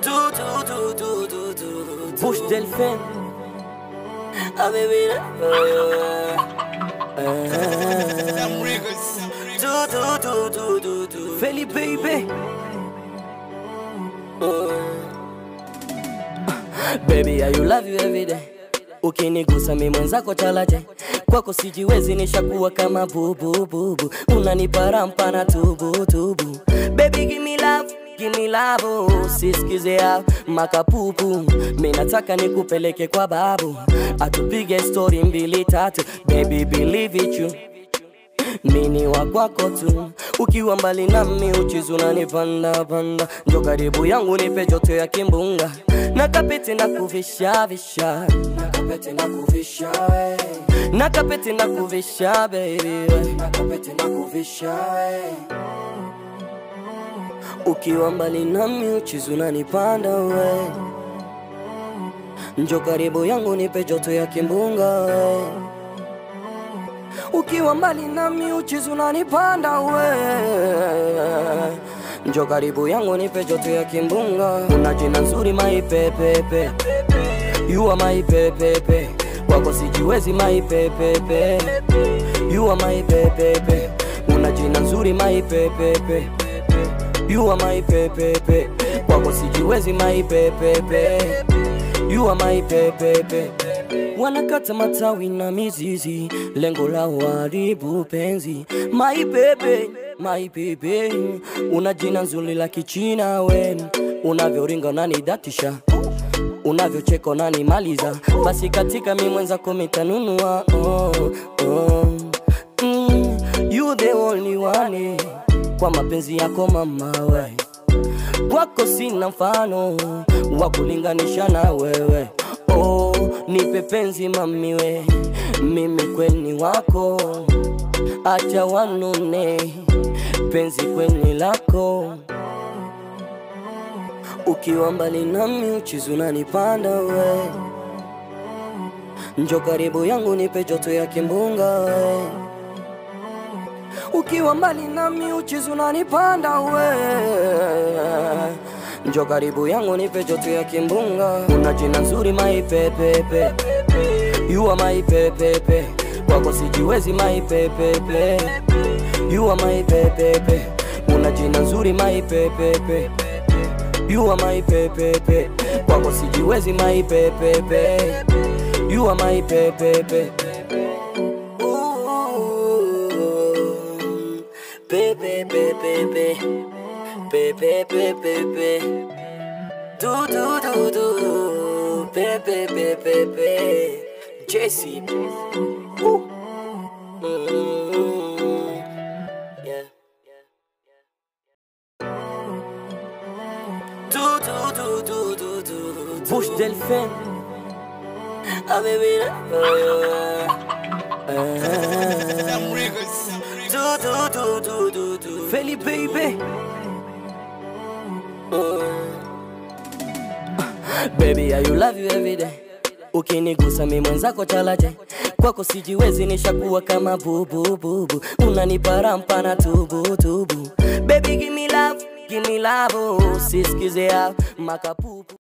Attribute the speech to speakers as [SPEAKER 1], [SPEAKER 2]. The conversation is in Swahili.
[SPEAKER 1] Du, du, du, du, du, du, du.
[SPEAKER 2] Bush Delphin
[SPEAKER 1] Ah, baby, Du, du, du, du, du, du.
[SPEAKER 2] Feli baby Baby, I you love you every day Ukinigusa mi mwenzako chalaje kwako sijiwezi nishakuwa kama bubu bubu unanipa rampa na tubu tubu Baby give me love give me love oh, sisikize ya makapupu mi nataka nikupeleke kwa babu atupige story mbili tatu baby believe it you mini wa kwako tu ukiwa mbali nami uchizi unanipanda panda njo karibu yangu nipe joto ya kimbunga na kapeti na kuvisha visha na kapeti na kuvisha we. na kapeti na kuvisha baby we. na kapeti na kuvisha we. ukiwa mbali nami uchizi unanipanda we njo karibu yangu nipe joto ya kimbunga we ukiwa mbali nami uchizi unanipanda we njo karibu yangu nipe joto ya kimbunga una jina nzuri maipepepe yuwa maipepepe kwako sijiwezi maipepepe yuwa maipepepe una jina nzuri maipepepe yuwa maipepepe kwako sijiwezi maipepepe yuwa maipepepe wanakata matawi na mizizi, lengo la uharibu penzi. Maibebe, maibebe, una jina nzuri la kichina we, unavyoringa unanidatisha unavyocheka unanimaliza, basi katika mi mwenzako mitanunua oh, oh. Mm, you the only one kwa mapenzi yako mama we kwako sina mfano wa kulinganisha na wewe oh, nipe penzi mamiwe mimi kweni wako acha wanune penzi kweni lako ukiwa mbali nami uchizi unanipanda we njo karibu yangu nipe joto ya kimbunga we ukiwa mbali nami uchizi unanipanda we njo karibu yangu nipe joto ya kimbunga una jina nzuri maipepepe yuwa maipepepe kwako sijiwezi maipepepe yuwa maipepepe una jina nzuri maipepepe yuwa maipepepe kwako sijiwezi maipepepe yuwa maipepepe
[SPEAKER 1] Pepe, pepe, pepe. Pepe, pepe, pepe. Du, du, du, du. Pepe, pepe, pepe. Jesse. Ooh. Mm. Yeah. Du, du, du, du, du, du, du.
[SPEAKER 2] Bush Delphin
[SPEAKER 1] Ah, baby, Du, du, du, du, du, du.
[SPEAKER 2] Feli baby Baby, I you love you every day. Ukinigusa mi mwenzako chalaje kwako sijiwezi nishakuwa kama bubu bubu unanipa rampa na tubu tubu Baby give me love, give me love oh, sisikize ya makapupu